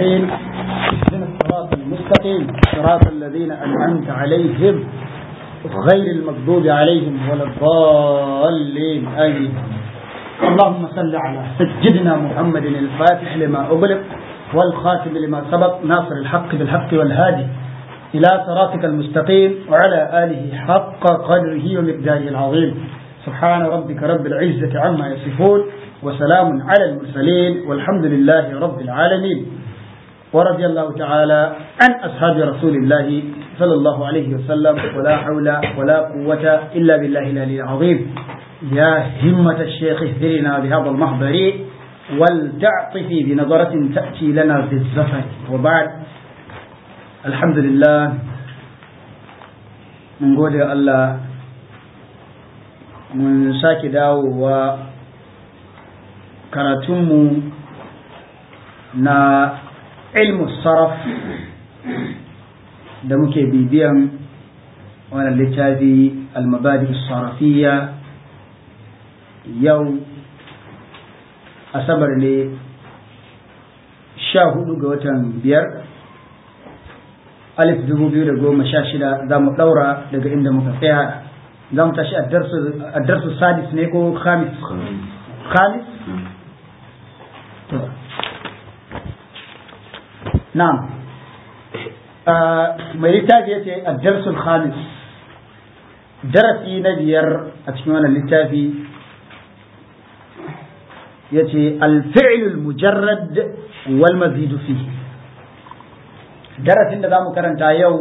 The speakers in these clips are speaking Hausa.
أجمعين اهدنا الصراط المستقيم صراط الذين أنعمت عليهم غير المغضوب عليهم ولا الضالين آمين اللهم صل على سيدنا محمد الفاتح لما أغلق والخاتم لما سبق ناصر الحق بالحق والهادي إلى صراطك المستقيم وعلى آله حق قدره ومقداره العظيم سبحان ربك رب العزة عما يصفون وسلام على المرسلين والحمد لله رب العالمين ورضي الله تعالى عن أصحاب رسول الله صلى الله عليه وسلم ولا حول ولا قوة إلا بالله العلي العظيم يا همة الشيخ اهدرنا بهذا المحضر ولتعطفي بنظرة تأتي لنا بالزفر وبعد الحمد لله من قول الله من sake dawowa karatunmu na ilmu saraf da muke bibiyan wannan littafi almabadi sarafiya yau asabar ne sha hudu ga watan biyar alif dubu biyu da goma sha shida za mu ɗaura daga inda muka tsaya za mu tashi addarsu sadis ne ko khamis khamis to na'am mai littafi ya ce addarsul khamis darasi na biyar a cikin wannan littafi ya ce alfi'ilul mujarrad wal mazidu fi darasin da za mu karanta yau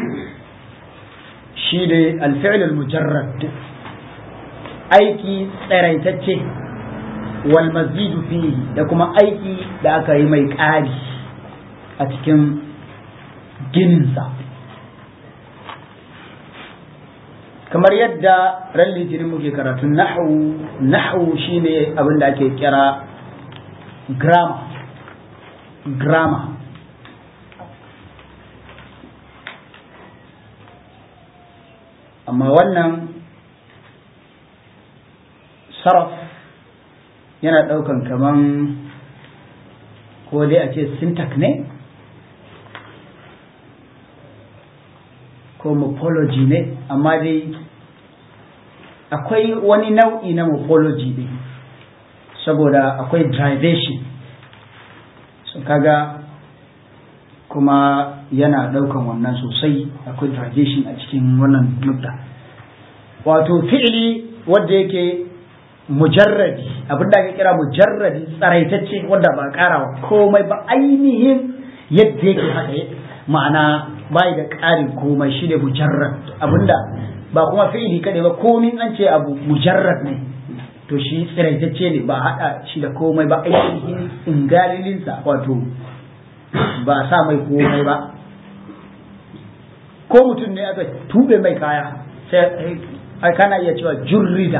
shi ne alfi'ilul mujarrad aiki tsaraitacce wal mazidu fi da kuma aiki da aka yi mai ƙari a cikin gininsa kamar yadda ran litinin muke karatun nahu nahu shine abin da ake kira grammar grammar amma wannan saraf yana ɗaukan kaman ko dai a ce syntax ne ko morphology ne amma dai akwai wani nau'i na morphology ne saboda akwai derivation so kaga kuma yana ɗaukan wannan sosai akwai derivation a cikin wannan nukta wato fi'ili wanda yake mujarradi abin da ake kira mujarradi tsaraitacce wanda ba karawa komai ba ainihin yadda yake haka ma'ana bai da ƙarin komai shi ne mujarrad abinda ba kuma fi'ili kadai ba komin an ce abu mujarrad ne to shi tsiraitacce ne ba haɗa shi da komai ba ainihin ingalilinsa wato ba sa mai komai ba ko mutum ne aka tube mai kaya sai kana iya cewa jurrida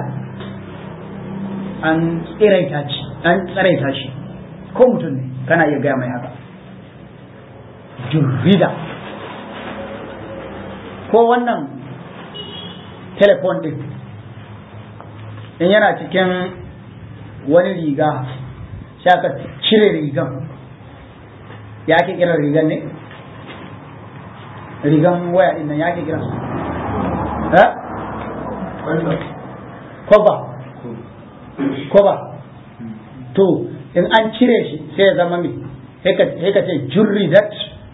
an tsiraita shi an tsiraita shi ko mutum ne kana iya gaya mai haka jurrida ko wannan telefon din in yana cikin wani riga sai aka cire rigan ya ke kira rigan ne rigan waya din nan ya ke kira eh koba koba to in an cire shi sai ya zama me sai ka ce jurridat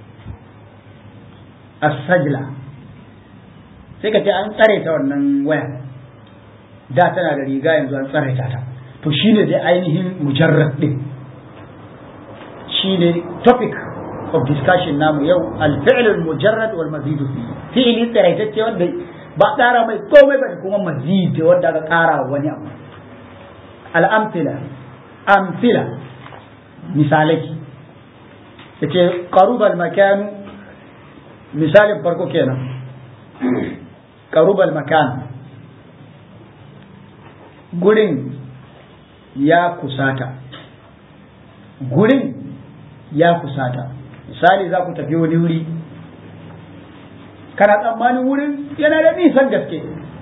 as-sajla sai ka ce an tsare ta wannan waya da tana da riga yanzu an tsare ta to shine dai ainihin mujarrad din shine topic of discussion namu yau al-fi'l al-mujarrad wal mazid fi'li tsaraitacce wanda ba ƙara mai komai ba kuma mazid wanda aka ƙara wani abu al-amthila amthila misalai yace qaruba al-makan misalin farko kenan qarubal makan gurin ya kusata gurin ya kusata misali za ku tafi wani wuri kana tsammanin wurin yana da nisan gaske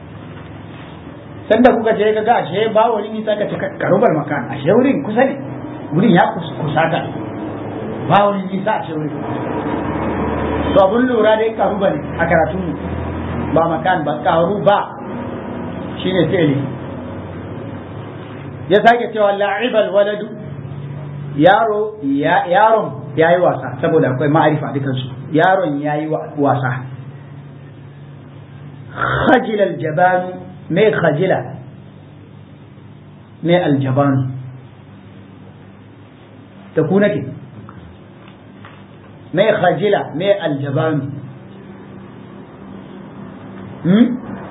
sanda kuka je ka ga ashe ba wani nisa ka cika karubal makan ashe wurin kusa ne wurin ya kusata ba wani nisa a cikin to abun lura dai karu ba ne a karatun ba makan ba karu ba shine fi'li ya sake cewa la'ibal waladu yaro yaron ya yi wasa saboda akwai ma'arifa dukansu yaron ya yi wasa khajila aljabanu me khajila me aljabanu da ku nake me khajila me aljabanu hmm?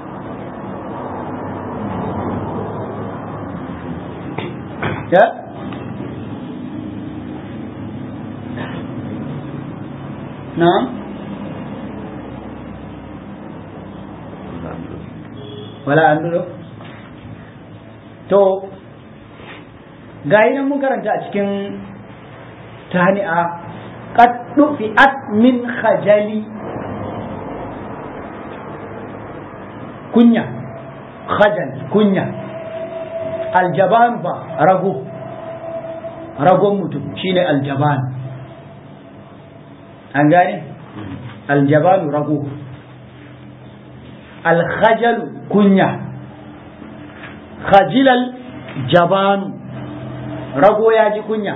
ya na'am wala an duro to gayi nan mun karanta a cikin tani'a qad dufi'at min khajali kunya khajal kunya aljaban ba rago ragon mutum shine aljaban an gane aljabanu rago alkhajalu kunya khajilal jabanu rago ya ji kunya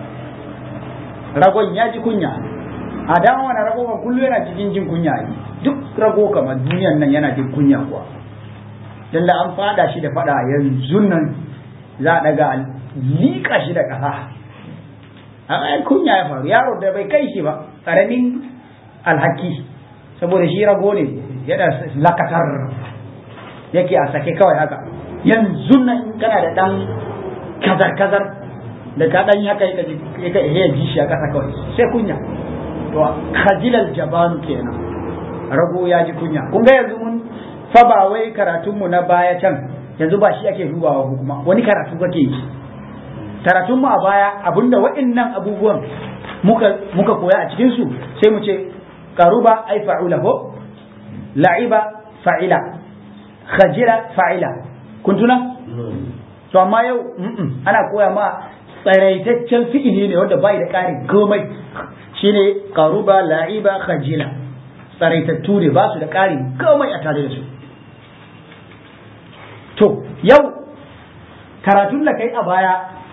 ragon ya ji kunya a dama wani rago kan kullu yana cikin jin kunya duk rago kamar duniyan nan yana jin kunya kuwa dan da an fada shi da fada yanzu nan za a daga liƙa shi da ƙasa a kunya ya faru yaro da bai kai shi ba ƙaramin alhaki saboda shi rago ne yana lakatar yake a sake kawai haka yanzu nan kana da ɗan kazar-kazar da ka ɗan haka ya ji shi a ƙasa kawai sai kunya to khajilal jabanu kenan rago ya ji kunya kun ga yanzu mun fa ba wai karatunmu na baya can yanzu ba shi ake dubawa kuma wani karatu kake yi karatun mu a baya abinda waɗannan abubuwan muka muka koya a cikin su sai mu ce qaruba ay fa'ula ko la'iba fa'ila khajira fa'ila kun tuna to amma yau ana koya ma tsaraitaccen fi'ili ne wanda bai da ƙari komai shine qaruba la'iba khajila tsaraitattu ne ba su da ƙari komai a tare da su to yau karatun da kai a baya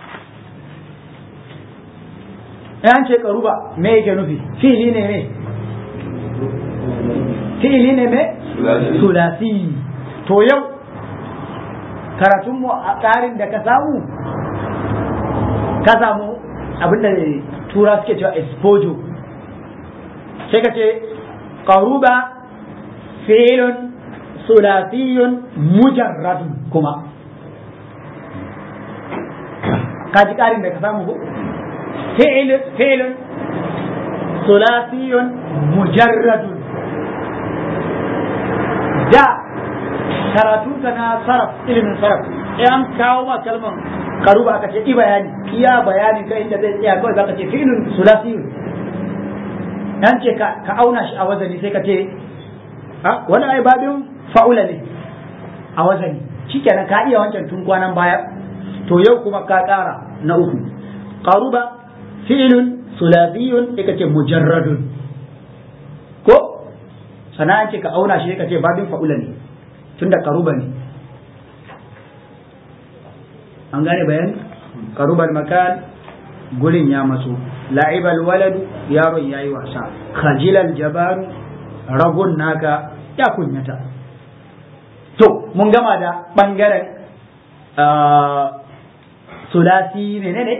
yan ce karuba me yake nufi fi'ili ne ne fi'ili ne me sulasi to yau karatun mu a tsarin da ka samu ka samu abinda tura suke cewa exposure sai ka ce karuba fi'ilun sulasiyun mujarradun kuma ka ji ƙarin da ka samu ko فعل فعل ثلاثي مجرد da karatunka na saraf ilimin saraf in an kawo ma kalman karuba aka ce i bayani iya bayani ka inda zai tsaya kawai zaka ce fi'lun sulasiyun yan ce ka auna shi a wazani sai ka ce wani ai babin fa'ula ne a wazani shikenan ka iya wancan tun kwanan baya to yau kuma ka ƙara na uku qaruba fi'lun sulasiyun sai ka ce mujarradun ko sana'an ce ka auna shi ka ce babin fa'ula ne tunda karuba ne an gane bayan karubal makan gurin ya maso la'ibal waladu yaron yayi wasa khajilal jabaru ragun naka ya kunyata to mun gama da bangaren sulasi menene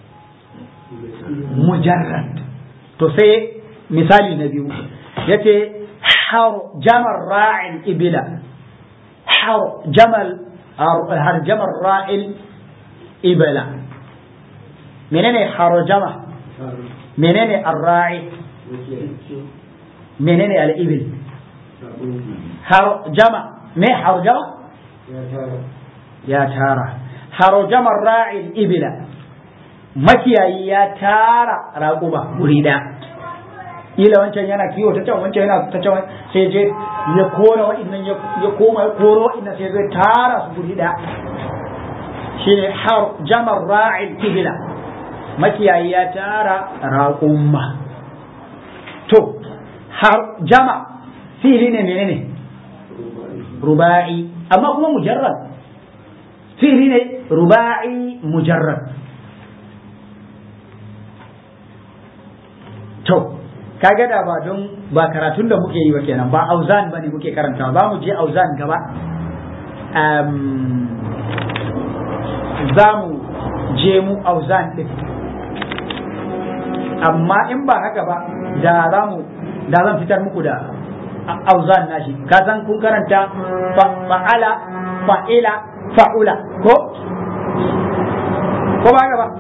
mujarrad to sai misali na biyu yace har jamar ra'il ibila har jamal har jamar ra'il ibila menene harjama menene arra'i menene al-ibil harjama me harjama ya tara harjama ra'il ibila makiyayi ya tara raƙuma guri ɗaya ila wancan yana kiwo ta can wancan yana ta can sai je ya kora wa'annan ya koma ya koro wa'annan sai zai tara su guri ɗaya shine har jamar ra'il ibila makiyayi ya tara raƙumma to har jama fili ne menene ruba'i amma kuma mujarrad fili ne ruba'i mujarrad to kaga da ba don ba karatun da muke yi ba kenan ba auzan bane muke karanta ba mu je auzan gaba za mu je mu auzan din amma in ba haka ba da za mu da zan fitar muku da auzan nashi ka san kun karanta fa'ala fa'ila fa'ula ko ko ba haka ba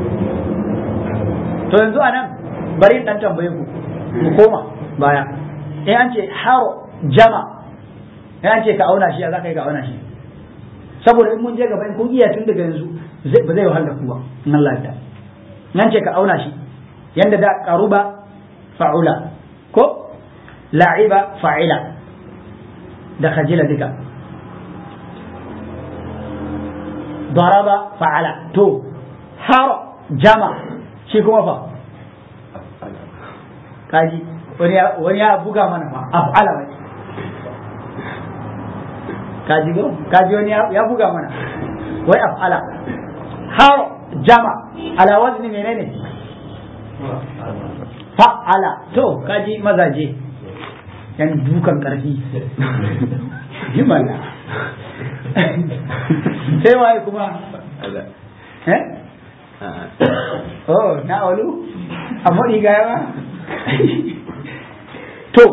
to yanzu anan bari dan tambaye ku mu koma baya in an ce haro jama in an ce ka auna shi ya za ka yi ka auna shi saboda in mun je gaba in kun iya tun daga yanzu ba zai wahala ku ba in Allah ya nan ce ka auna shi yanda da qaruba fa'ula ko la'iba fa'ila da khajila duka daraba fa'ala to haro jama shi kuma fa kaji wani ya buga mana fa af'ala wai kaji go kaji wani ya buga mana wai af'ala har jama ala wazni menene fa'ala to kaji mazaje yan dukan karfi himala sai waye kuma eh oh na olu amma diga yawa to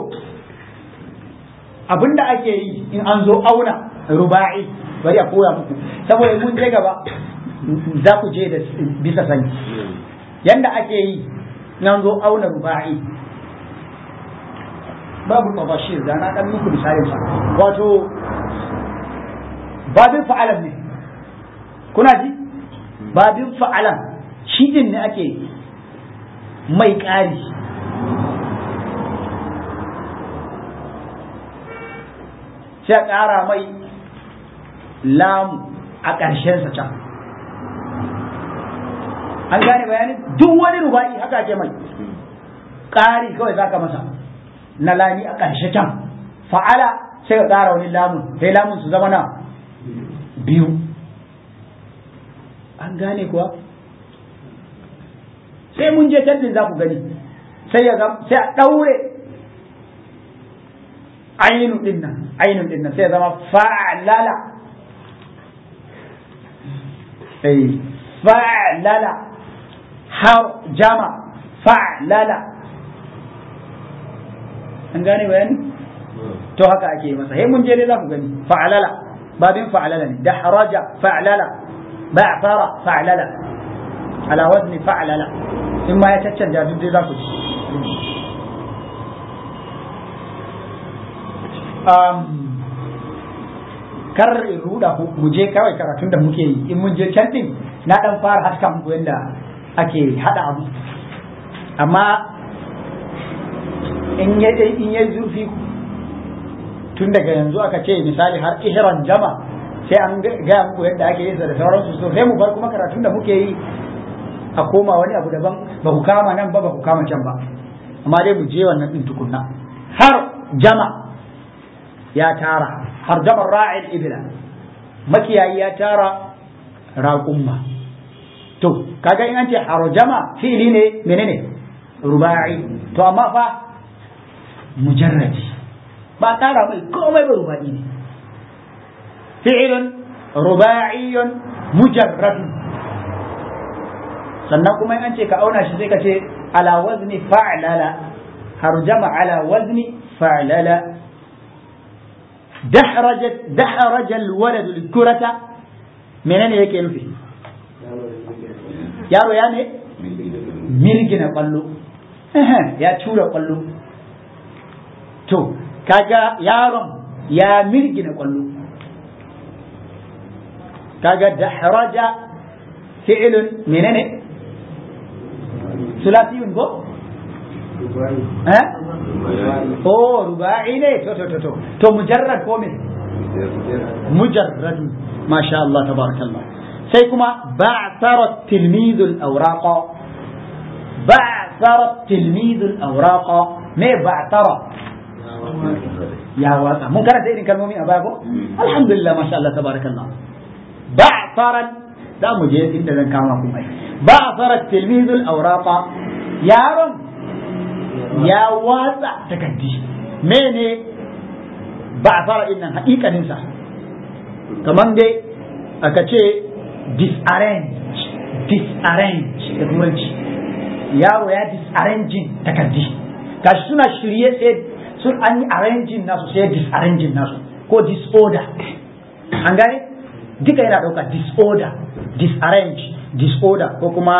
abinda ake yi in an zo auna ruba'i bari a koya muku saboda mun je gaba za ku je da bisa sani yanda ake yi in an zo auna ruba'i babu tabashir da na dan muku misalin sa wato babin fa'alan ne kuna ji babin fa'alan shi din ne ake mai ƙari sai a ƙara mai lamu a ƙarshensa can an gane bayanin duk wani ruba'i haka ke mai ƙari kawai zaka masa na lami a ƙarshe can fa'ala sai ka ƙara wani lamun sai lamun su zama na biyu an gane kuwa sai mun je tallin za ku gani sai ya sai a ɗaure ainun din nan ainun din nan sai zama fa'lala eh fa'lala har jama fa'lala an gane bayani to haka ake masa sai mun je ne za ku gani fa'lala babin fa'lala ne da haraja fa'lala ba'fara fa'lala ala wazni fa'lala in ma ya caccanja duk dai za ku ci kar in ruda ku mu je kawai karatun da muke yi in mun je can din na dan fara haska muku yadda ake hada abu amma in ya in ya zurfi tun daga yanzu aka ce misali har ihran jama sai an gaya muku yadda ake yin da sauransu so sai mu bar kuma karatun da muke yi a koma wani abu daban ba ku kama nan ba ba ku kama can ba amma dai mu je wannan din tukunna har jama ya tara har jamar ra'il ibla makiyayi ya tara raƙumma to kaga in an ce harjama fi'ili ne menene ruba'i to amma fa mujarradi ba tara mai komai ba ruba'i ne fi'ilun ruba'iyyun mujarrad sannan kuma in an ce ka auna shi sai ka ce ala wazni fa'lala harjama ala wazni fa'lala دحرجت دحرج الولد الكرة menene yake nufi yaro ya ne mirgina kwallo ya tura kwallo to kaga yaron ya mirgina kwallo kaga dahraja fi'lun menene sulasiyun ko eh oh ruba'i ne to to to to to mujarrad ko me mujarrad masha Allah tabarakallah sai kuma ba'tara tilmidul awraqa ba'thara tilmidul awraqa me ba'thara ya watsa mun karanta irin kalmomi a baya ko alhamdulillah masha Allah tabarakallah ba'tharan za mu je inda zan kama ku ai ba'thara tilmidul awraqa yaron ya watsa takaddi mene ba'thara innan haƙiƙanin sa kaman dai aka ce disarrange disarrange da turanci yaro ya disarranging takaddi gashi suna shirye sai sun an yi arranging nasu sai disarranging nasu ko disorder an gane duka yana ɗauka disorder disarrange disorder ko kuma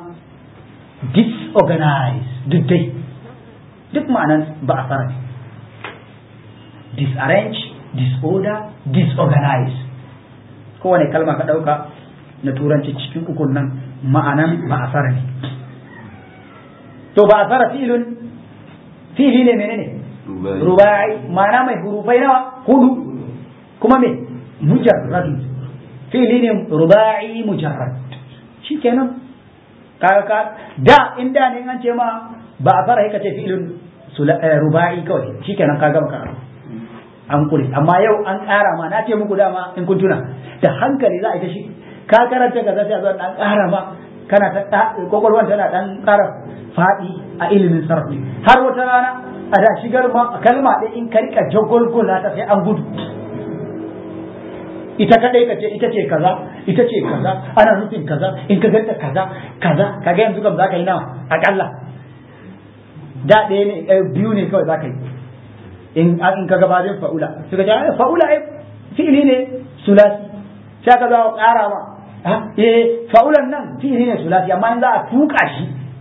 disorganize duk dai duk ma'anan ba a fara ne disarrange disorder disorganize kowane kalma ka ɗauka na turanci cikin ukun nan ma'anan ba a fara ne to ba a fara filin fili ne menene rubai ma'ana mai hurufai nawa hudu kuma me mujarrad fili ne rubai mujarrad shikenan kaga ka da inda ne an ce ma ba a fara haka ce fi'ilun rubai kawai shikenan ka gama karatu an kure amma yau an ƙara ma na ce muku dama in kun tuna da hankali za a ita shi ka karanta kaza sai a zo dan ƙara ma kana ta kokolwan tana dan ƙara faɗi a ilimin sarfi har wata rana a da shigar ma kalma ɗaya in ka rika jagolgola ta sai an gudu ita kadai ka ce ita ce kaza ita ce kaza ana nufin kaza in ka ganta kaza kaza kaga yanzu kam zaka yi nawa akalla da ɗaya ne biyu ne kawai zaka yi in in ka gabatin fa'ula suka ce fa'ula ai fi'ili ne sulasi sai ka za ƙara ma eh fa'ulan nan fi'ili ne sulasi amma in za a tuka shi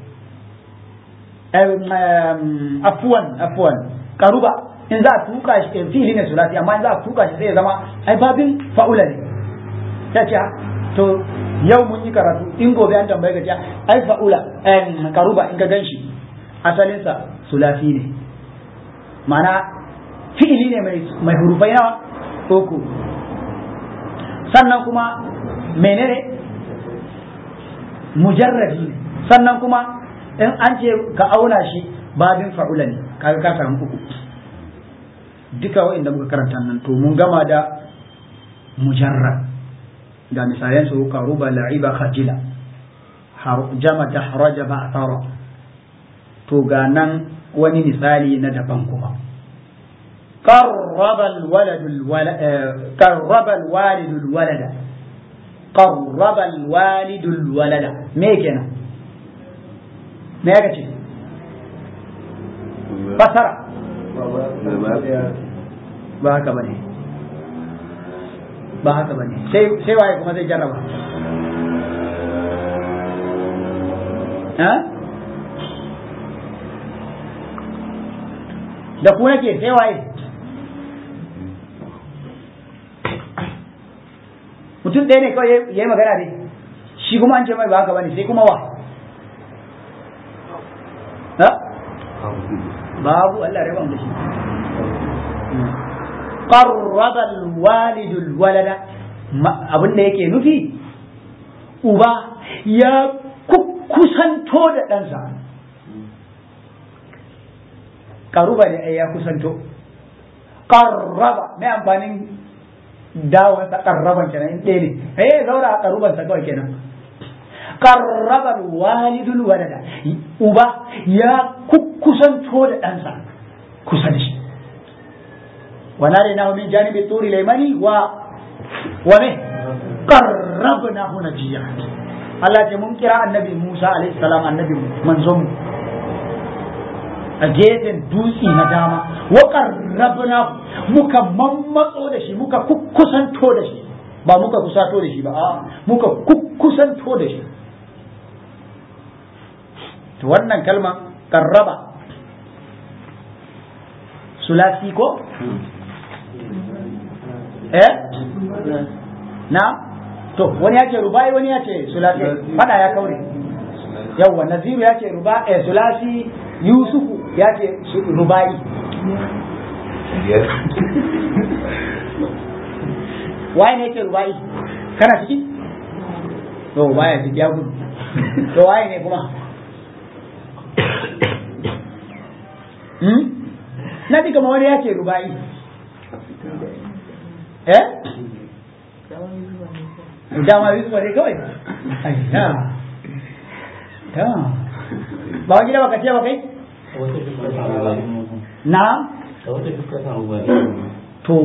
afuwan afuwan karuba in za a tuka shi fili ne sulasi amma in za a tuka shi sai ya zama ai babin fa'ula ne ta ce to yau mun yi karatu in gobe an tambaye ka ce ai fa'ula karuba in ka ganshi asalinsa sulasi ne mana fi'ili ne mai hurufai nawa uku sannan kuma menene mujarradi ne sannan kuma in an ce ka auna shi babin fa'ula ne kaga ka samu uku duka wa'inda muka karanta nan to mun gama da mujarrad ga misalan su karuba la'iba khajila jama da haraja ba tara to ga nan wani misali na daban kuma قرب الولد الولد قرب الوالد الولد قرب الوالد الولد me kenan me ya ce fasara ba haka bane ba haka bane sai sai waye kuma zai jarraba ha da ku nake sai waye mutum ɗaya ne kawai ya yi magana ne shi kuma an ce mai ba haka bane sai kuma wa ha babu Allah ya mu da shi qarraba alwalid alwalada abin da yake nufi uba ya kusanto da ɗansa karuba ne ya kusanto qarraba mai amfanin dawon sa qarraban kenan in ɗaya ne eh zaura a karuban sa kawai kenan qarraba walidul walada uba ya kusanto da ɗansa kusa da shi wa nadainahu min janibi turi laymani wa wa me qarrabnahu najiya Allah ce mun kira annabi Musa alaihi salam annabi manzon mu a gefen dutse na dama wa qarrabna muka mammatso da shi muka kusanto da shi ba muka kusato da shi ba a muka kusanto da shi to wannan kalma qarraba sulasi ko eh na to wani ya ce rubai wani ya ce sulasi fada ya kaure yawwa naziru ya ce ruba eh sulasi yusufu ya ce rubai waye ne ya ce rubai kana ciki to baya ciki ya gudu to waye ne kuma na ji kamar wani ya ce ruba'i eh dama yusufa ne kawai ayya ta ba wani gida baka ce ba kai na to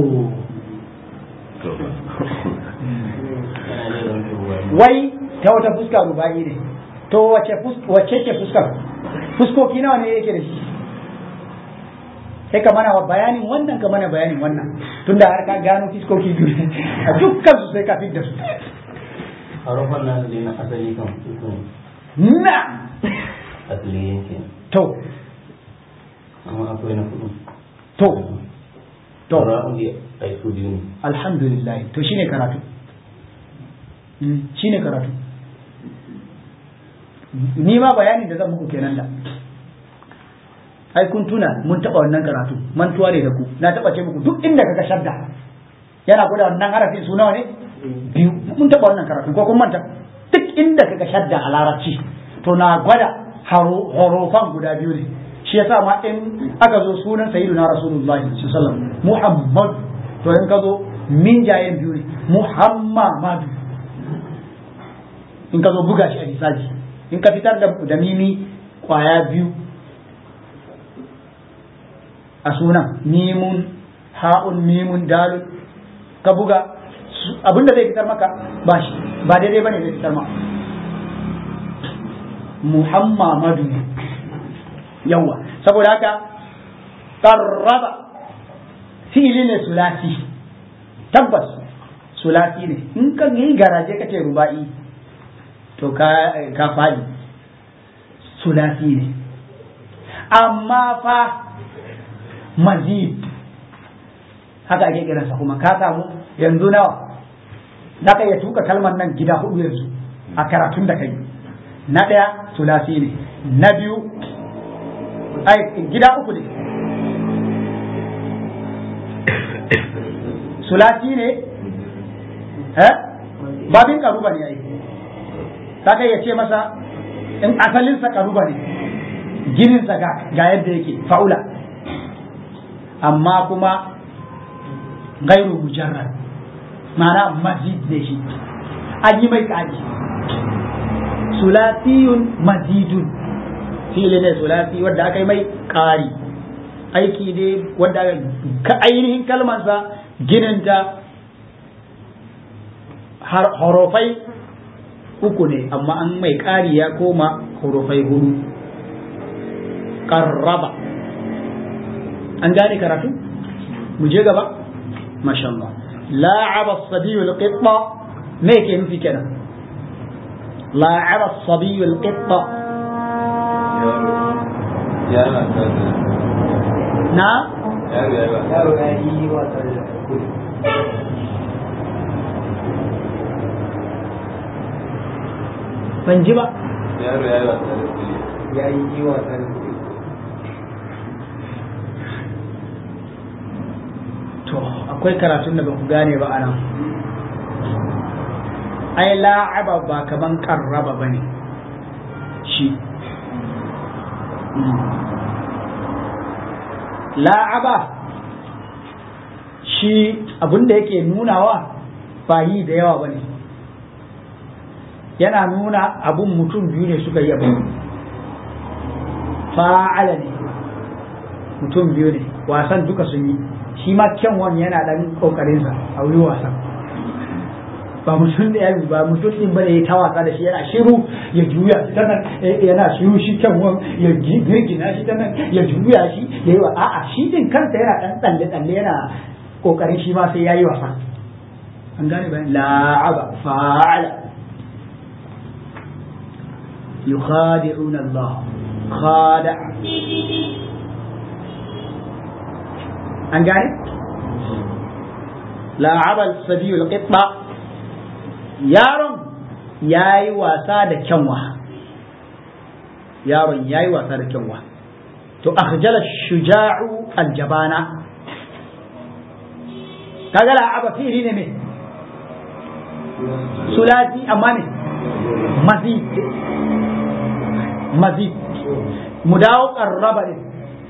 wai ta wata fuska ruba'i ne to wace ce fuskar fuskoki nawa ne yake da shi sai ka mana bayanin wannan ka mana bayanin wannan tunda har ka gano fiskoki biyu a dukkan su sai ka fit da su harufan na asali na asali kan uku na asali yake to amma akwai na kudu to to ra'un da ai su biyu ne alhamdulillah to shine karatu Mm, shine karatu ni ma bayanin da zan muku kenan da ai kun tuna mun taba wannan karatu mantuwa ne da ku na taba ce muku duk inda kaga shadda yana gwada wannan harafin su nawa ne biyu mun taba wannan karatu ko kun manta duk inda kaga shadda a larabci to na gwada horofan guda biyu ne shi yasa ma in aka zo sunan sayyiduna rasulullahi sallallahu alaihi wasallam muhammad to in ka zo min jayen biyu ne muhammadu in ka zo buga shi a hisabi in ka fitar da da mimi kwaya biyu a sunan mimun ha'un mimun dalun ka buga abinda zai fitar maka ba shi ba daidai bane zai fitar maka muhammadu ne yawa saboda haka qarraba fi'ili ne sulasi tabbas sulasi ne in ka yi garaje kace ruba'i to ka ka fadi sulasi ne amma fa mazid haka ake kiransa kuma ka samu yanzu nawa za ka iya tuka kalmar nan gida hudu yanzu a karatun da kai na ɗaya sulasi ne na biyu ai gida uku ne sulasi ne eh babin karuba ne ai za ka iya ce masa in asalinsa karuba ne gininsa ga yadda yake fa'ula amma kuma gairu mujarrad ma'ana mazid ne shi an yi mai ƙari sulasiyun mazidun fili ne sulasi wadda aka yi mai ƙari aiki ne wadda ka ainihin kalmansa gininta horofai uku ne amma an mai ƙari ya koma horofai hudu ƙarraba an gane karatu mu je gaba masha Allah la'aba as-sabiyu al-qitta me yake nufi kenan la'aba as-sabiyu al-qitta yara ta na yaro ya yi wasa da kudu ban ji ba yaro ya yi wasa da kudu ya yi wasa da kudu to akwai karatun da ba ku gane ba anan ai la'aba ba kaman karraba ba ne shi la'aba shi abinda yake nunawa ba yi da yawa ba ne yana nuna abun mutum biyu ne suka yi abin fa'ala ne mutum biyu ne wasan duka sun yi shi ma kyanwan yana dan kokarinsa a wuri wasan ba mutum da ya ba mutum din bane ya ta wasa da shi yana shiru ya juya ta nan yana shiru shi kyanwan ya girgina shi ta nan ya juya shi ya yi wa a'a shi din kansa yana dan tsalle tsalle yana kokarin shi ma sai ya yi wasa an gane bayan la'aba fa'ala yukhadi'una Allah khada'a an gane la'abal sabiyul qitba yaron yayi wasa da kyanwa yaron yayi wasa da kyanwa to akhjala shuja'u aljabana kaga la'aba fi'li ne me sulati amma ne mazid mazid mu dawo qarraba ne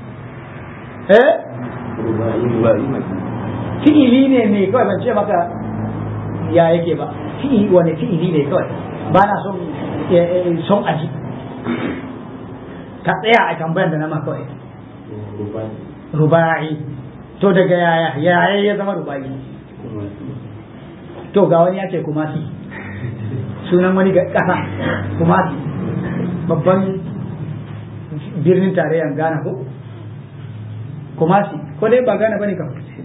eh fi'ili ne mai kawai ban ce maka ya yake ba fi'ili wani fi'ili ne kawai ba na son son aji ka tsaya a tambayar da na ma kawai ruba'i to daga yaya yaya ya zama ruba'i to ga wani ya ce kumasi sunan wani kasa kumasi babban birnin tarayyar ghana ko kumasi ko dai ba ghana bane kam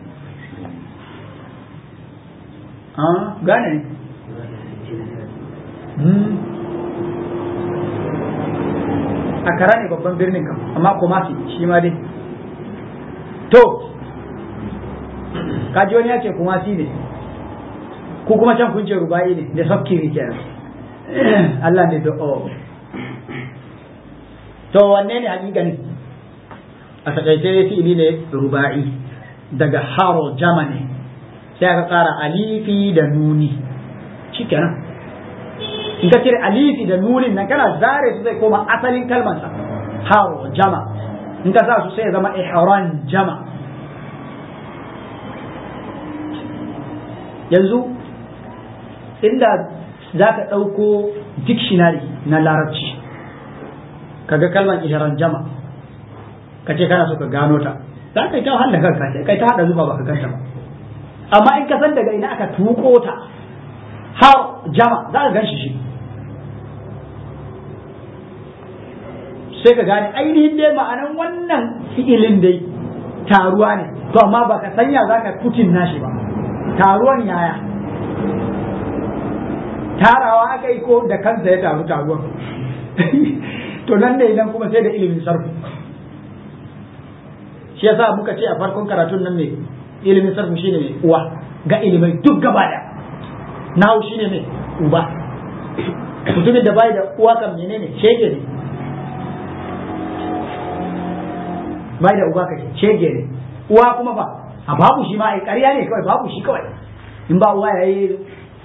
ah ghana ne akara ne babban birnin kam amma kumasi shi ma dai to kaji wani ya ce kumasi ne ko kuma can kun ce ruba'i ne da sabkiri kenan Allah ne da o to wanne ne hakikani a takaice fi'ili ne ruba'i daga haro jamani sai aka kara alifi da nuni shikenan in ka cire alifi da nunin nan kana zare su zai koma asalin kalmansa haro jama in ka sa su sai ya zama ihran jama yanzu inda za ka ɗauko dictionary na larabci kaga kalmar ihran jama ka ce kana so ka gano ta za ka yi ta wahala kanka sai kai ta haɗa zuba ba ka ganta ba amma in ka san daga ina aka tuko ta har jama za ka gan shi shi sai ka gane ainihin dai ma'anan wannan fi'ilin dai taruwa ne to amma ba ka sanya za ka putin nashi ba taruwan yaya tarawa aka yi ko da kansa ya taru taruwan to nan ne idan kuma sai da ilimin sarfu shi yasa muka ce a farkon karatun nan ne ilimin sarfu shine ne uwa ga ilimai duk gaba da nahu shine ne uba mutumin da bai da uwa kan menene shege ne bai da uba kai shege ne uwa kuma ba a babu shi ma ai ƙarya ne kawai babu shi kawai in ba uwa yayi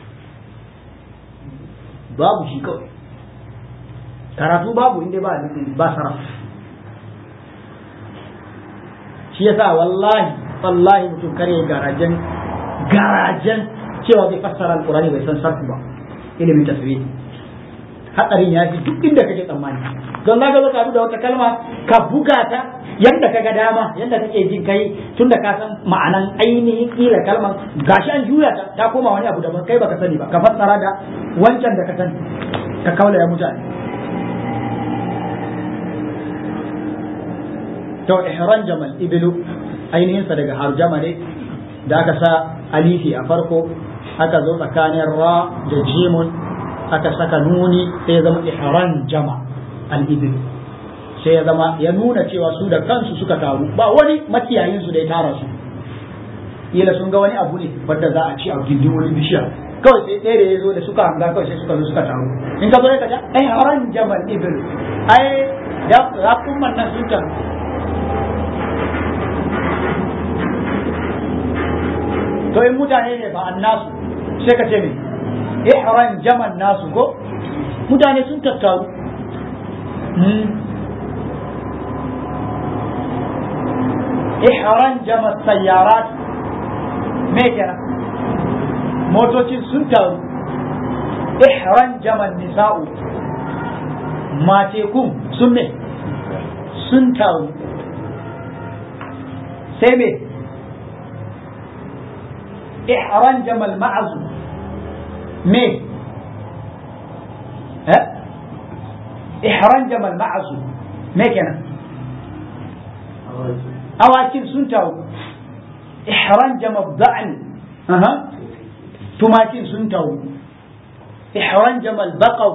babu shi kawai karatu babu inda ba ba saraf shi yasa wallahi wallahi mutum kare garajen garajen cewa bai fassara alqur'ani bai san sarfu ba ilimin tasbih hadarin ya fi duk inda kake tsammani don za ka zo ka da wata kalma ka buga ta yadda ka ga dama yadda kake jin kai tunda ka san ma'anan ainihin kila kalman gashi an juya ta ta koma wani abu daban kai baka sani ba ka fassara da wancan da ka sani ka kaula ya mutane to ihran jamal ibilu ainihin sa daga harjama ne da aka sa alifi a farko aka zo tsakanin ra da jimun aka saka nuni sai ya zama ihran jama al-ibil sai ya zama ya nuna cewa su da kansu suka taru ba wani makiyayin su da ya tara su kila sun ga wani abu ne wanda za a ci a gindin wani bishiya kawai sai ɗaya da ya zo da suka hanga kawai sai suka zo suka taru in ka zo ka ga ai haran jamal ibil ai da rakumman nan sun taru to in mutane ne ba annasu sai ka ce me ihran jaman nasu ko mutane sun tattaru ihran jama sayyarat me kenan motocin sun taru ihran jaman nisa'u matekun sun me sun taru sai me ihran jamal ma'azu me eh ihran jamal ma'azu me kenan awakin sun taru ihran jamal da'an aha tumakin sun taru ihran jamal baqaw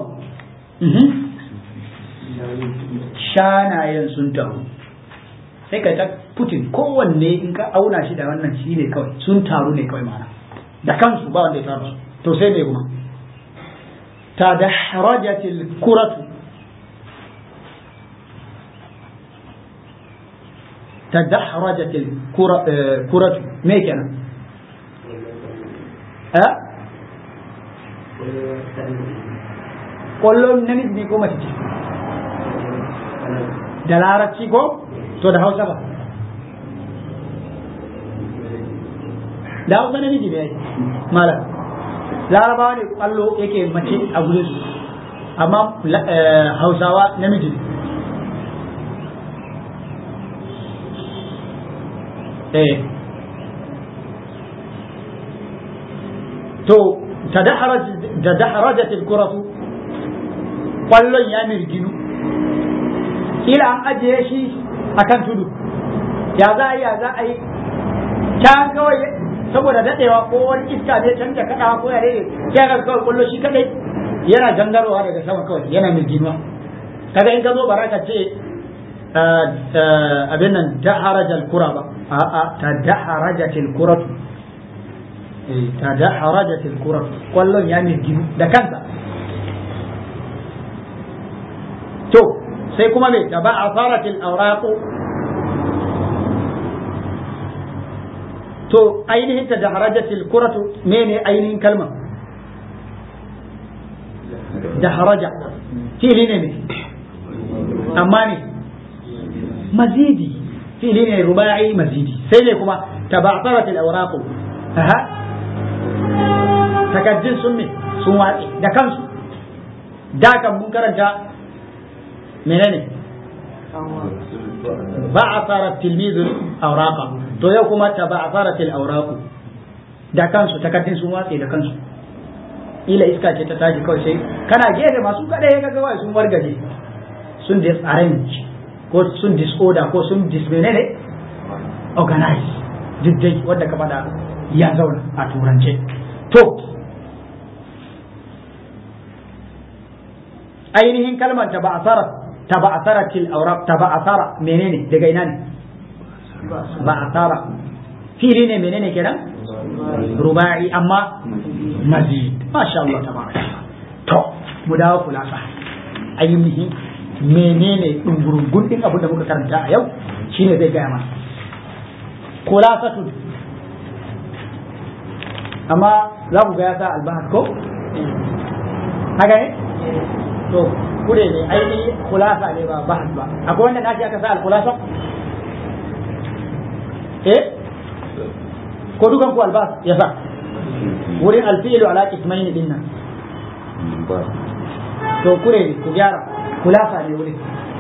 shanayen sun taru sai ka ta putin kowanne in ka auna shi da wannan shi ne kawai sun taru ne kawai mana da kansu ba wanda ya taru to sai me kuma ta da harajatil kuratu ta da harajatil kuratu me kenan eh kwallon namiji ne ko mace ce da larabci ko to da hausa ba da hausa namiji ne malam larabawa ne kwallo yake mace a gurin su amma hausawa namiji ne eh to tadaharajat al-kuratu kwallon ya mirginu kila an ajiye shi akan tudu ya za a yi ya za a yi can kawai saboda dadewa ko wani iska ne can da kadawa ko ya rere sai ga kawai kwallo shi kadai yana jangarowa daga sama kawai yana mirginuwa kaga in ka zo baraka ce abin nan daharajal kura ba a'a ta daharajatil kuratu ta da harajatil kurar kwallon ya mirginu da kansa to sai kuma me da ba a faratil auraqu to ainihin ta da harajatil kuratu mene ainihin kalmar da haraja fili ne ne amma ne mazidi fili ne rubai mazidi sai ne kuma ta ba a faratil auraqu takaddun sun ne sun watse da kansu da kan mun karanta menene ba a fara tilmizul auraka to yau kuma ta ba a fara til auraku da kansu takaddun sun watse da kansu ila iska ce ta tashi kawai sai kana gefe masu kada ya ga sun wargaje sun disarrange ko sun disorder ko sun dismenene organize duk dai wadda ka faɗa ya zauna a turance to ainihin kalmar ta ba'asara ta ba'asara til aurab ta ba'asara menene daga ina ne ba'asara fili ne menene kenan rubai amma mazid masha Allah tabaraka to mu dawo kulasa ainihin menene dungurungun din abin da muka karanta a yau shine zai gaya mana kulasatu amma za ku ga ya sa albahar ko haka ne to kure ne ainihi kulasa ne ba bahas ba akwai wanda nashi aka sa alkulasa eh ko dukan ku albas ya sa wurin alfi'ilu ala ismaini din nan to kure ne ku gyara kulasa ne wurin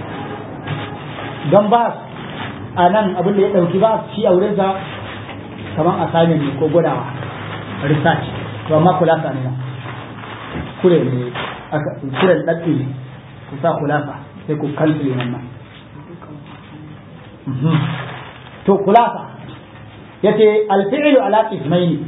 don ba a nan abin da ya ɗauki ba shi a wurinsa kamar assignment ne ko gwadawa research to amma kulasa ne kure ne kure ɗaɗɗi ne ku sa kulasa sai ku kansile wannan to kulasa yace alfi'lu ala ismaini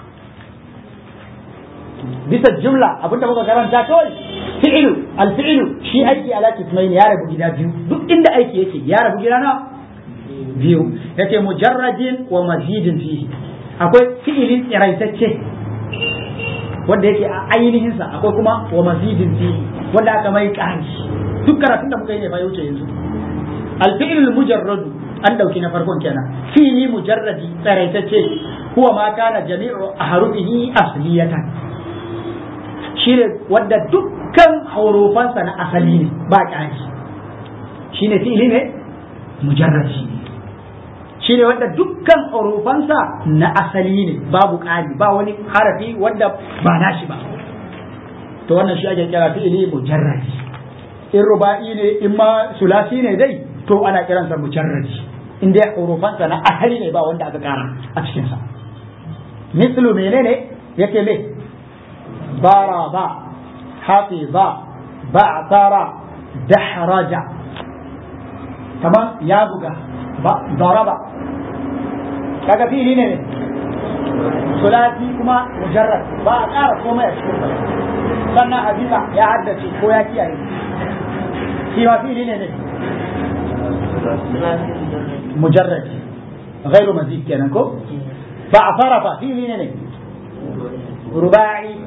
bisa jumla abinda muka karanta kawai fi'lu alfi'lu shi aiki ala ismaini ya rabu gida biyu duk inda aiki yake ya rabu gida na biyu yace mujarradin wa mazidin fihi akwai fi'ilin tsiraitacce wanda yake a ainihin sa akwai kuma wa mazidin fihi wanda aka mai ƙari duk karatun da muka yi ne fa wuce yanzu alfi'lul mujarradu an dauki na farkon kenan fi'li mujarradi tsiraitacce huwa ma kana jami'u ahrufihi asliyatan shine wanda dukkan haurufansa na asali ne ba ƙari shine fi'li ne mujarradi shi ne wanda dukkan hurufansa na asali ne babu ƙari ba wani harafi wanda ba nashi ba to wannan shi ake kira fi'ili mujarradi in ruba'i ne in ma sulasi ne dai to ana kiransa mujarradi in dai hurufansa na asali ne ba wanda aka kara a cikinsa mislu menene yake me baraba hafiza ba'tara dahraja kamar ya buga ضرب kaga fili ne sulati kuma mujarrad ba a ƙara komai a cikin sannan hadisa ya haddace ko ya kiyaye shi ma fili ne ne mujarrad غير مزيد kenan ko ba a fara fa fili ne ne rubai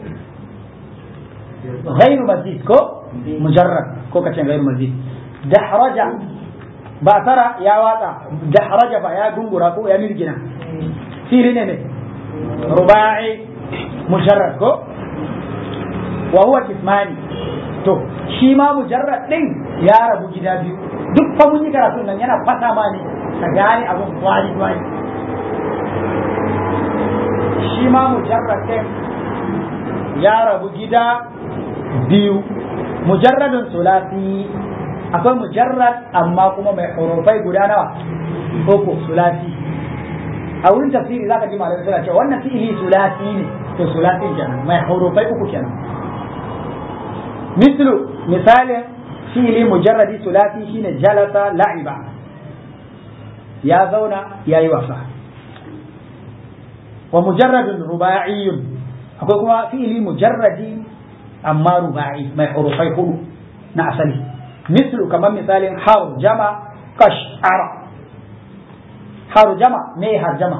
غير مزيد ko mujarrad ko kace غير مزيد dahraja ba tara ya watsa da haraja fa ya gungura ko ya mirgina fili ne ne rubai mujarrad ko wa huwa kismani to shi ma mujarrad din ya rabu gida biyu duk fa mun yi karatu nan yana fata ma ne ka gane abun kwali kwali shi ma mujarrad ɗin ya rabu gida biyu mujarradun sulasi akwai mujarrad amma kuma mai hurufai guda nawa uku sulasi a wurin tafsiri zaka ji malamai suna cewa wannan fi'ili sulasi ne to sulasin kenan mai hurufai uku kenan mislu misalin fi'ili mujarradi sulasi shine jalasa la'iba ya zauna ya yi wasa wa mujarradun ruba'iyyun akwai kuma fi'ili mujarradi amma ruba'i mai hurufai hudu na asali mislu kamar misalin harjama kash'ara harjama me harjama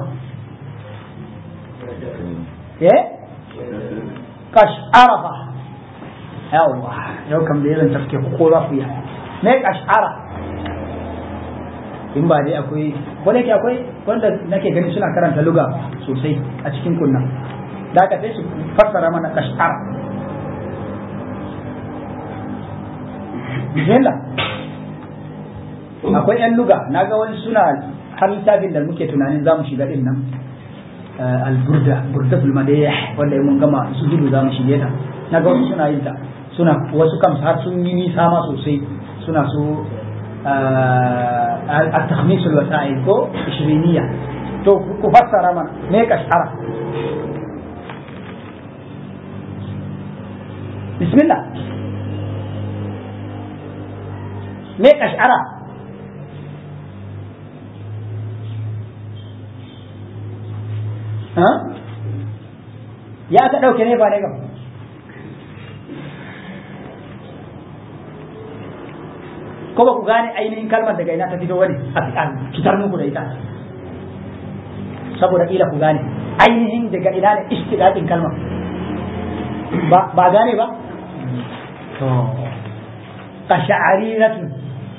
eh kash'ara fa yawwa yau kam da irin tafke ko za ku yi me kash'ara in ba dai akwai ko da akwai wanda nake gani suna karanta luga sosai a cikin kunna da aka sai su fassara mana kash'ar bismillah akwai yan luga na ga wani suna har littafin da muke tunanin za mu shiga din nan al-burda burda fulmadiyah wanda mun gama su gudu za mu shige ta na ga wasu suna yin ta suna wasu kam har sun yi nisa ma sosai suna so التخميس الوسائل كو إشرينية تو كفسر من ميك أشعر بسم الله ميك أشعر ها يا أكدو كنيفا نيكم ko ba ku gane ainihin kalmar daga ina ta fito wani a fitar muku da ita saboda ila ku gane ainihin daga ina ne istiqaqin kalmar ba ba gane ba to kasha'ariratu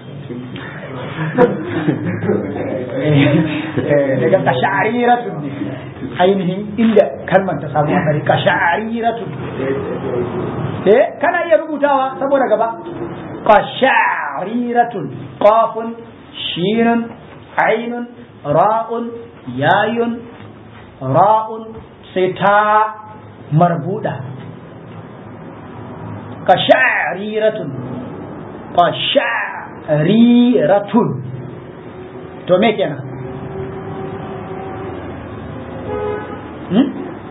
daga kasha'ariratu ne ainihin inda kalmar ta samu asali kasha'ariratu eh kana iya rubutawa saboda gaba قشعريرة قاف شين عين راء ياي راء ستا مربوطة قشعريرة قشعريرة to me kenan hmm?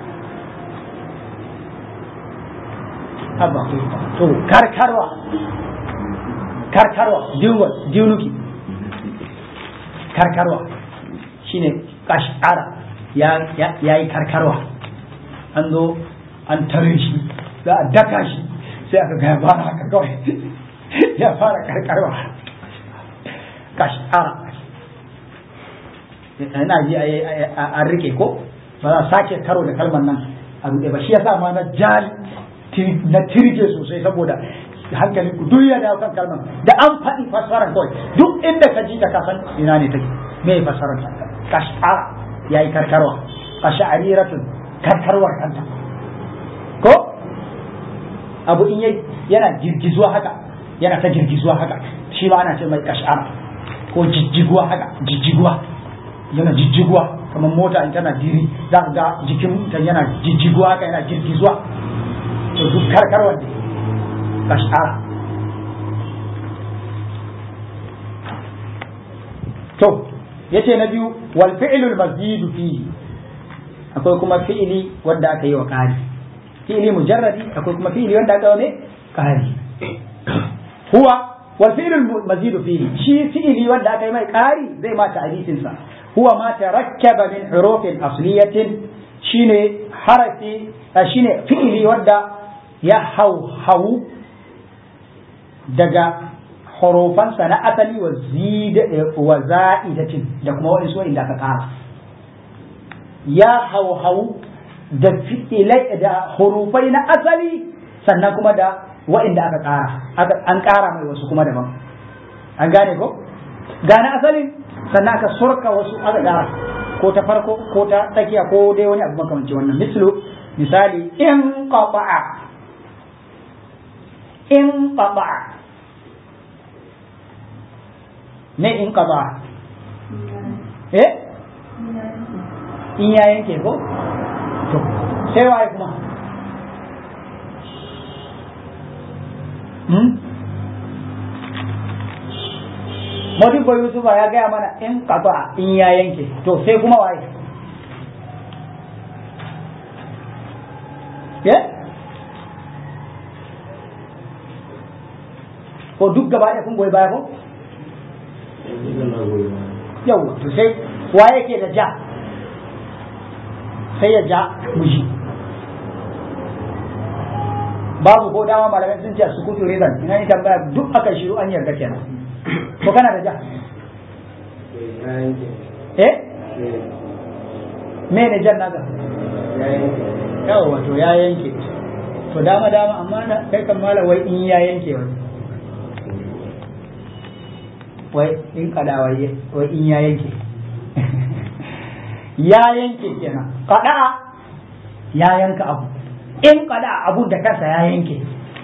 Abba, to karkarwa karkarwa diunuki karkarwa shine kashara ya yi karkarwa an zo an tare shi za a daka shi sai aka ga ya fara haka kawai ya fara karkarwa kashara ina ji a rike ko ba za a sake karo da kalmar nan a ruɗe ba shi ya sa ma na jali na tirje sosai saboda hankalin ku duk ya dawo kan kalmar da an faɗi fassarar kawai duk inda ka ji ta kasan ina ne take me fassarar ta kashara yayi karkarwa kashariratun karkarwar kanta ko abu in yayi yana girgizuwa haka yana ta girgizuwa haka shi ma ana ce mai kashara ko jijjiguwa haka jijjiguwa yana jijjiguwa kamar mota in tana diri za ka ga jikin ta yana jijjiguwa haka yana girgizuwa to duk karkarwar ne kashara to yace na biyu wal fi'lul mazidu fihi akwai kuma fi'ili wanda aka yi wa ƙari fi'ili mujarradi akwai kuma fi'ili wanda aka yi wa ƙari huwa wal fi'lul mazidu fihi shi fi'ili wanda aka yi mai ƙari zai ma ta'rifin sa huwa ma tarakkaba min hurufin asliyatin shine harafi shine fi'ili wanda ya hau hau daga hurufansa na asali wa zida wa za'idatin da kuma waɗansu inda aka ƙara ya hauhau da fi'ilai da hurufai na asali sannan kuma da waɗanda aka ƙara an ƙara mai wasu kuma daban an gane ko ga na asalin sannan aka surka wasu aka ƙara ko ta farko ko ta tsakiya ko dai wani abu makamanci wannan mislu misali in qata'a in qata'a ne in qata'a eh in ya yanke ko to sai waye kuma hmm? Modibo Yusufa ya gaya mana in kafa in ya yanke to sai kuma waye ya ko duk gaba ɗaya kun goyi baya ko yau to sai waye ke da ja sai ya ja muji babu ko dama malamai sun ce su kutu rizan ina ni tambaya duk aka shiru an yarda kenan ko kana da ja eh me ne jan naga yawa wato ya yanke to dama dama amma na kai kan mala wai in ya yanke wai wai in kada wai wai in ya yanke ya yanke kenan kada ya yanka abu in kada abun da kansa ya yanke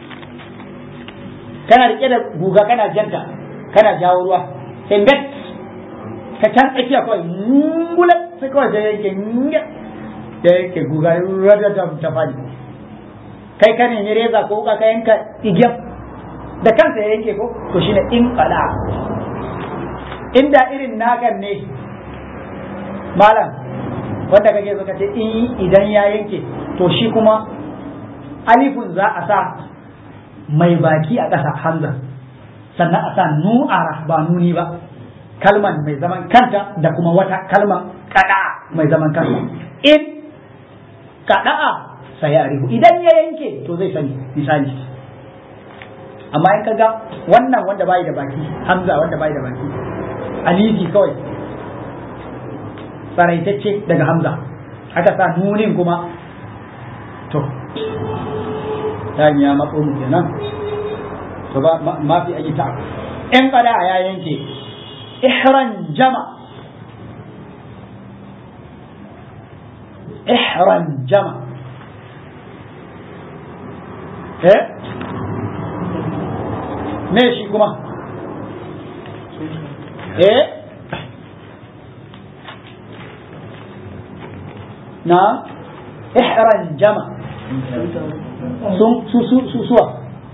kana rike da guga kana janta kana jawo ruwa sai bet ka can tsakiya kawai mungula sai kawai sai yanke nyat da yanke guga rada da ta fadi kai ka nemi reza ko ka yanka igiyar da kansa ya yanke ko to shine in kada inda irin nakan ne malam wanda kake so ka ce in idan ya yanke to shi kuma alifun za a sa mai baki a ƙasa hamza sannan a sa nu'ara ba nuni ba kalman mai zaman kanta da kuma wata kalman kada mai zaman kanta in kada'a sai ya rihu idan ya yanke to zai sani misali amma in kaga wannan wanda bai da baki hamza wanda bai da baki alifi kawai tsaraitacce daga hamza aka sa nunin kuma to ta ya matso mu kenan to ba ma fi ayi ta in kada ya yanke ihran jama ihran jama eh me shi kuma eh na ihran jama sun su su su suwa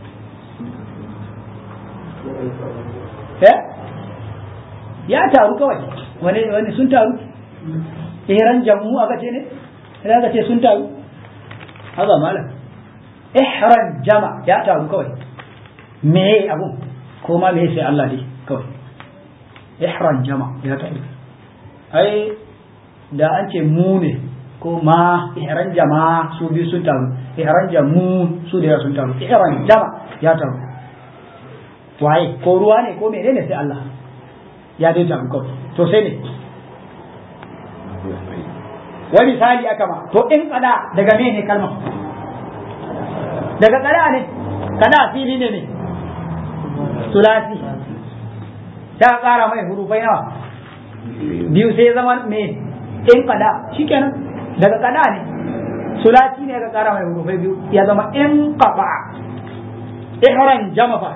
eh ya taru kawai wani wani sun taru ihran jamu aka ce ne sai aka ce sun taru haka malam ihran jama ya taru kawai me abu ko ma me sai Allah dai kawai ihran jama ya taru ai da an ce mu ne ko ma ihran jama su biyu sun taru ihran jamu su da sun taru ihran jama ya taru waye ko ruwa ne ko menene sai Allah ya dai taru kawai to sai ne wani misali aka ma to in kada daga me ne kalmar daga kada ne kada fili ne ne sulasi ta kara mai hurufai nawa biyu sai zama me in kada shikenan daga kada ne sulasi ne ga kara mai hurufai biyu ya zama in qaba ihran jamafa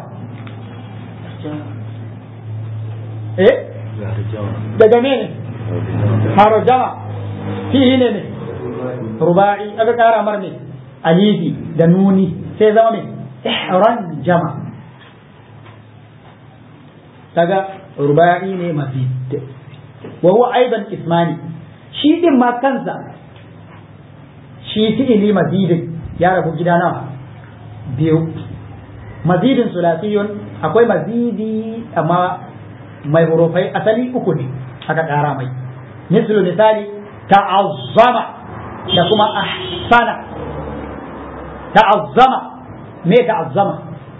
eh daga me ne haro jama fihi ne ne ruba'i aka kara mar ne alifi da nuni sai zama me ihran jama daga ruba'i ne mazid wa huwa aidan ismani shi din ma kansa shi fi'ili mazidin ya rabu gida nawa biyu mazidin sulasiyun akwai mazidi amma mai hurufai asali uku ne aka ƙara mai mislu misali ta'azzama da kuma ahsana ta'azzama me ta'azzama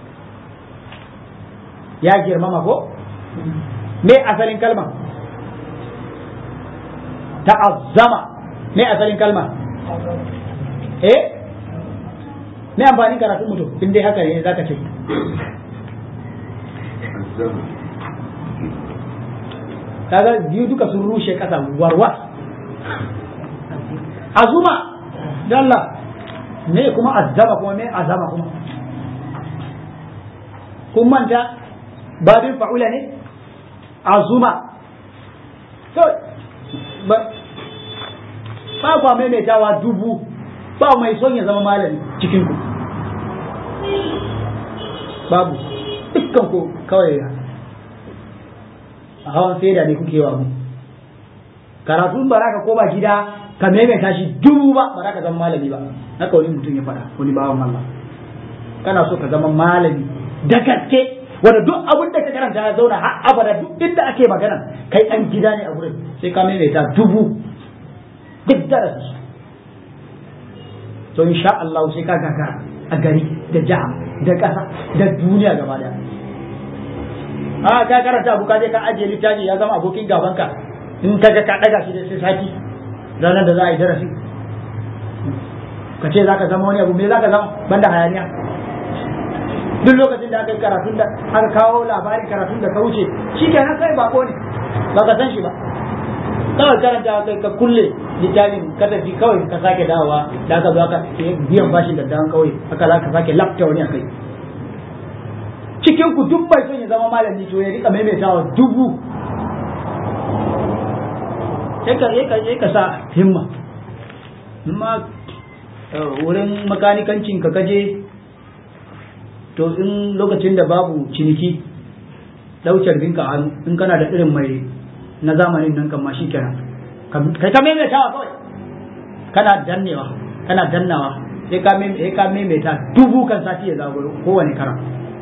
ya girmama ko me asalin kalma ta'azzama me asalin kalma eh me amfani karatun mutum in dai haka ne zaka ce kaga biyu duka sun rushe kasa warwas azuma dalla me kuma azzama kuma me azama kuma kun manta babin fa'ula ne azuma to ba ba kwa maimaitawa dubu ba mai son ya zama malami cikin ku babu dukkan ku kawai a hawan saida ne kuke wa mu karatun ba ka koma gida ka maimaita shi dubu ba ba ka zama malami ba haka wani mutum ya faɗa wani bawan Allah kana so ka zama malami da gaske wanda duk abin da ka karanta ya zauna har abada duk inda ake magana kai ɗan gida ne a wurin sai ka maimaita dubu duk darasi to insha Allah sai ka gagara a gari da jiha da ƙasa da duniya gaba daya a ka karanta abu ka je ka ajiye littafi ya zama abokin gabanka in ka ga ka daga shi da sai sati ranar da za a yi darasi ka ce za ka zama wani abu me za ka zama banda hayaniya duk lokacin da aka yi karatun da aka kawo labarin karatun da ka wuce shi ke nan kai bako ne ba ka san shi ba kawai karanta kai ka kulle littafin ka tafi kawai ka sake dawowa da aka zo aka biyan bashin da dawon kawai aka za ka sake lafta wani a kai cikin ku duk bai son ya zama malami to ya rika maimaitawa dubu sai ka sai ka sa himma amma wurin makanikancin ka kaje to in lokacin da babu ciniki daucar binka hannu in kana da irin mai na zamanin nan kan ma shi kenan kai ka maimaitawa kawai kana dannewa kana dannawa sai ka sai ka maimaita dubu kan sati ya zagoro kowane karan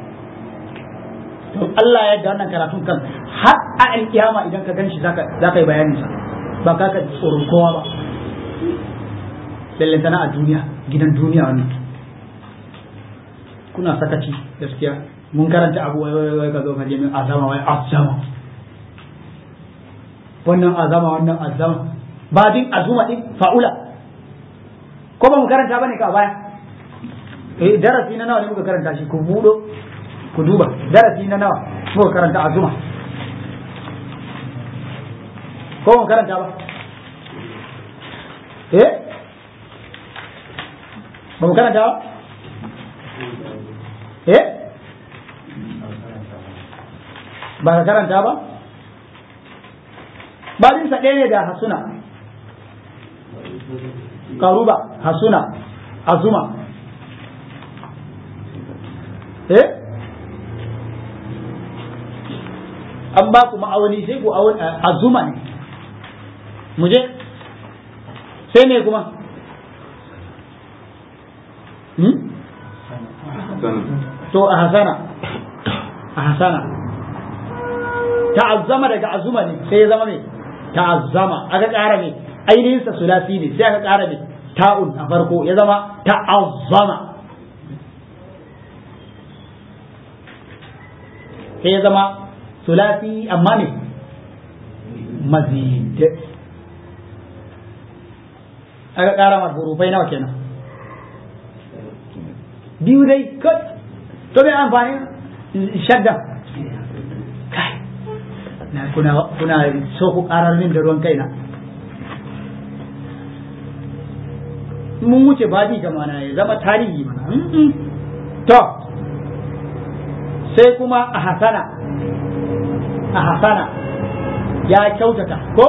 to Allah ya yarda wannan karatun kan har a alkiyama idan ka ganshi zaka zaka yi bayanin sa ba ka ka tsoron kowa ba lallantana a duniya gidan duniya wannan kuna sakaci gaskiya mun karanta abu wai wai wai ka zo ka je min azama wai azama wannan azama wannan azama ba din azuma din fa'ula ko ba mu karanta bane ka baya eh darasi na nawa ne muka karanta shi ku budo ku duba darasi na nawa muka karanta azuma ko mu karanta ba eh ba mu karanta ba eh ba ka karanta ba babinsa ɗaya ne da hasuna karuba hasuna azuma eh an ba ku ma'auni sai ku azuma ne mu je sai ne kuma to a hasana a hasana ta'azzama daga azuma ne sai ya zama mai ta'azzama aka ƙara mai ainihinsa sulasi ne sai aka ƙara mai ta'un a farko ya zama ta'azzama sai ya zama sulasi amma ne mazid aka ƙara mar hurufai nawa kenan biyu dai kai to bai amfani shadda kai na kuna kuna so ku karar min da ruwan kaina mun wuce babi ga mana ya zama tarihi mana to sai kuma a hasana a hasana ya kyautata ko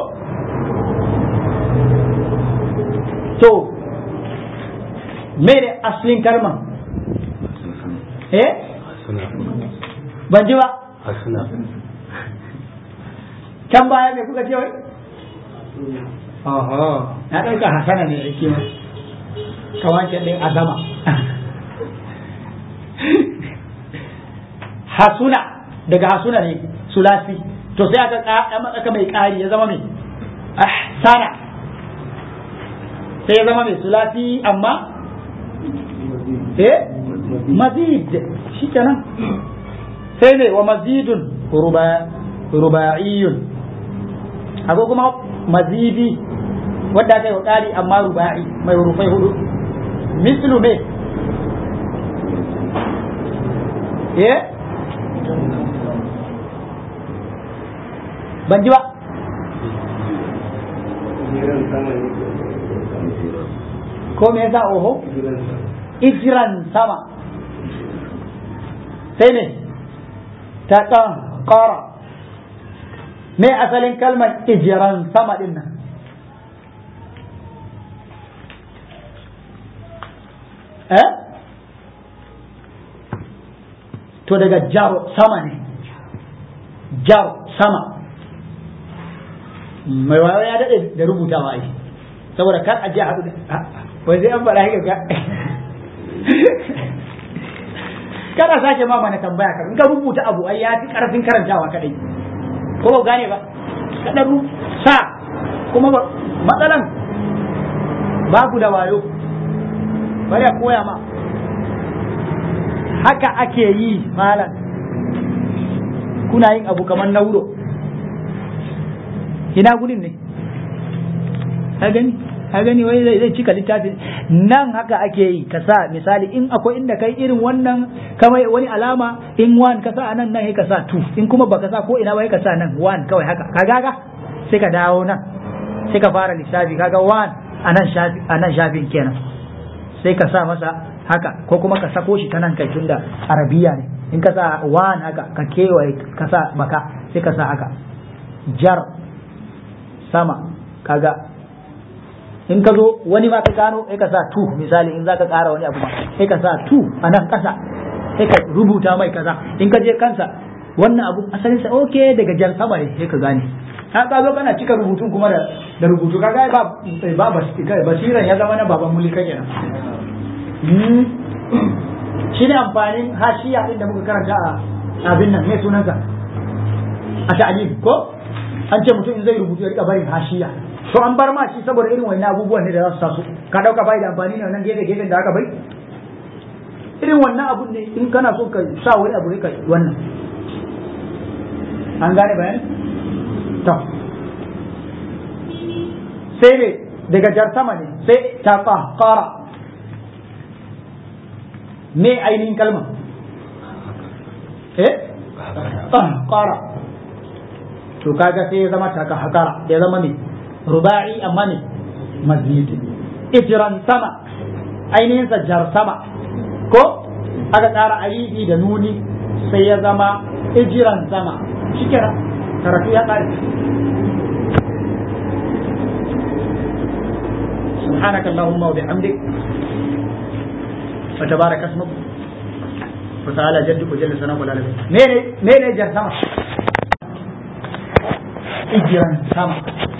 to mere aslin kalman eh ban ji ba can baya me kuka ce wai oho na ɗauka hasana ne yake ma kawace ɗin azama hasuna daga hasuna ne sulasi to sai aka aka mai ƙari ya zama mai ahsana sai ya zama mai sulasi amma eh mazid shi kenan sai ne wa mazidun ruba'iyyun akwai kuma mazidi wadda aka yi wa ƙari amma ruba'i mai rufai hudu mislu me eh ban ji ba ko me yasa oho ijiran sama sai ne ta ƙara me asalin kalmar ijiran sama din nan eh to daga jaro sama ne jaro sama mai wayo ya daɗe da rubutawa ai saboda kar a je a haɗu da wai zai an faɗa haka ka kada sake ma mana tambaya ka in ka rubuta abu ai ya fi ƙarfin karantawa kadai ko ba gane ba kada ru sa kuma matsalan babu da wayo bari a koya ma haka ake yi malam kuna yin abu kamar nauro ina gudun ne ka gani ka gani wai zai cika littafin nan haka ake yi ka sa misali in akwai inda kai irin wannan kamar wani alama in one ka sa nan nan ka sa two in kuma baka sa ko ina ba ka sa nan one kawai haka ka gaga sai ka dawo nan sai ka fara lissafi kaga one a nan shafi a nan shafin kenan sai ka sa masa haka ko kuma ka sako shi ta nan kai tunda arabiya ne in ka sa one haka ka kewaye ka sa baka sai ka sa haka jar sama kaga in ka zo wani ma ka gano sai ka sa tu misali in za ka ƙara wani abu ma sai ka sa tu a nan ƙasa sai ka rubuta mai kaza in ka je kansa wannan abu asalin sa okay daga jar sama ne sai ka gane ha ka zo kana cika rubutun kuma da da rubutu kaga ba ba basiran ya zama na baban mulka kenan shi ne amfanin hashiya din da muka karanta a abin nan mai sunansa a ta'alim ko an ce mutum in zai rubutu ya rika barin hashiya to an bar ma shi saboda irin wannan abubuwan ne da za su taso ka dauka bai da amfani ne wannan gefe gefen da aka bai irin wannan abun ne in kana so ka sa wani abu ne ka wannan an gane bayan to sai ne daga jar sama ne sai ta qara me ainihin kalma eh qara to kaga sai ya zama taka hakara ya zama ne ruba'i amma ne mazid ijran sama ainihin jar sama ko aka tsara alifi da nuni sai ya zama ijiran sama shikenan karatu ya kare سبحانك اللهم وبحمدك وتبارك اسمك وتعالى جدك وجل ثناؤك ولا لك مين مين اجر سما اجرا سما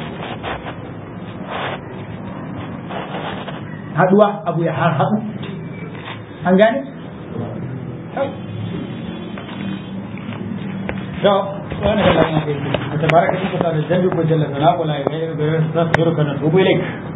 haduwa abu ya har haɗu an gane? to wani da lafiya ke ta baraka shi kusa da jallu ko jalla sana kula ya ga ya ga ya ga ya ga ya ga ya ga